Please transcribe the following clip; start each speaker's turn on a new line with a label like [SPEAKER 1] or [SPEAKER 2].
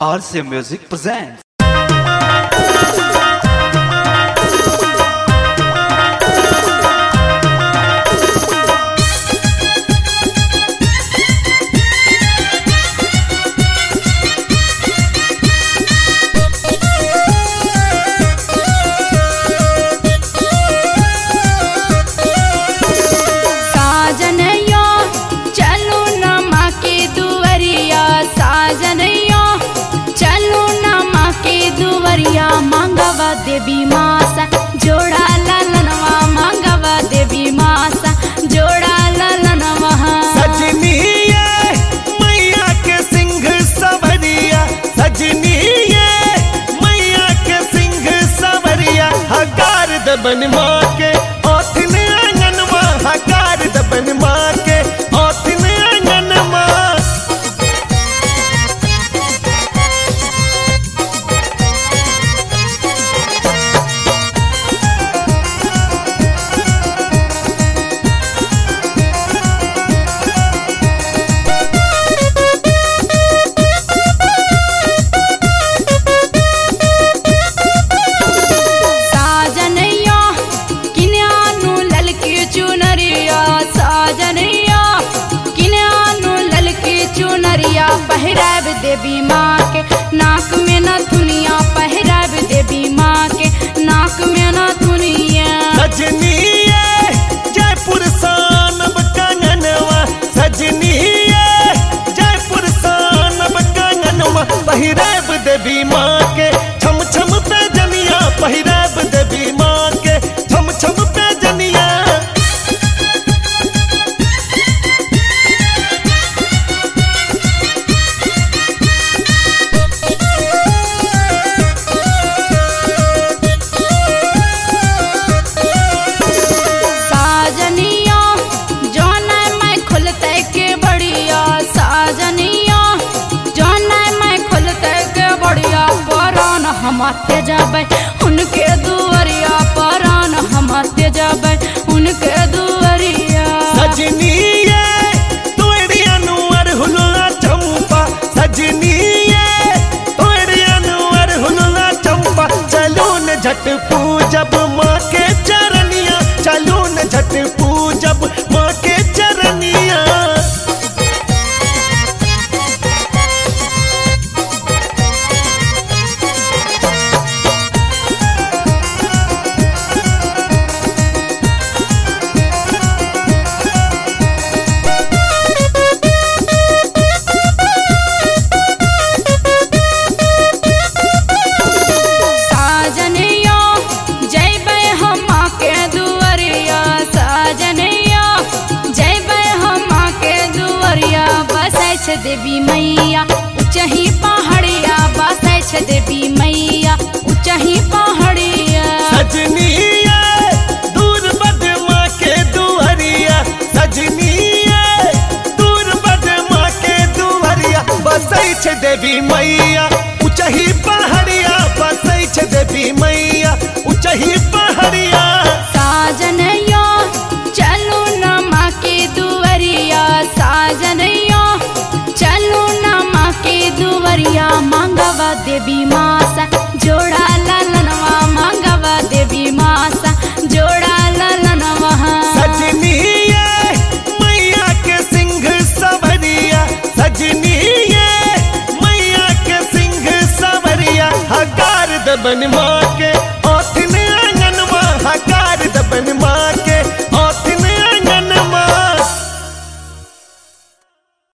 [SPEAKER 1] RCA Music presents.
[SPEAKER 2] साजनैया चलो न माँ के दुवरिया साजनैया चलो न माँ के दुवरिया मांगवा देवी मासा जोड़ा ललनवा मांगवा देवी मासा जोड़ा ललनवा
[SPEAKER 3] सजनी ये मैया के सिंह सवरिया सजनी ये मैया के सिंह सवरिया हकार दबन माँ के ओठन आंगन माँ हकार दबन माँ के ओठन आंगन माँ
[SPEAKER 2] साजनैया किन्यानु ललकी चुनरिया साजनैया किन्यानु ललकी चुनरिया पहिराब देवी माँ के नाक में न थुनिया पहिराब देवी माँ के नाक में न थुनिया
[SPEAKER 3] सजनी ये जयपुर सानब कंगनवा सजनी ये जयपुर सानब कंगनवा पहिराब देवी माँ के छम छम पे जनिया पहिराब देवी माँ के छम छम पे जनिया
[SPEAKER 2] साजनिया जौना मैं खुलते के बढ़िया साजनिया जौना मैं खुलते के बढ़िया परान हमाते जाबे उनके दुवरिया परान हमाते जाबे उनके दुवरिया
[SPEAKER 3] सजनी ये तोड़िया नुअर हुलुआ चंपा सजनी ये तोड़िया नुअर हुलुआ चंपा चलो न झट पूजब माँ के चरनिया चलो न झट पूजब माँ के चरनिया
[SPEAKER 2] साजनिया जैबे हम के दुवरिया साजनिया जैबे हम के दुवरिया बसै छै देवी मैया उचही पहाड़िया बसै छै देवी मैया उचही पहाड़िया
[SPEAKER 3] सजनी ये दूर बद माँ के दुहरिया सजनी ये दूर बद माँ के दुहरिया बसै छै देवी मैया उचही पहाड़िया बसै छै देवी मैया उचही पहाड़िया
[SPEAKER 2] साजनिया चलो न माँ के दुवरिया साजनिया चलो न माँ के दुवरिया मांगवा देवी मासा जोड़ा ललनवा मांगवा देवी मासा जोड़ा ललनवा
[SPEAKER 3] सजनी ये मैया के सिंह सवरिया सजनी ये मैया के सिंह सवरिया हकार दबन माँ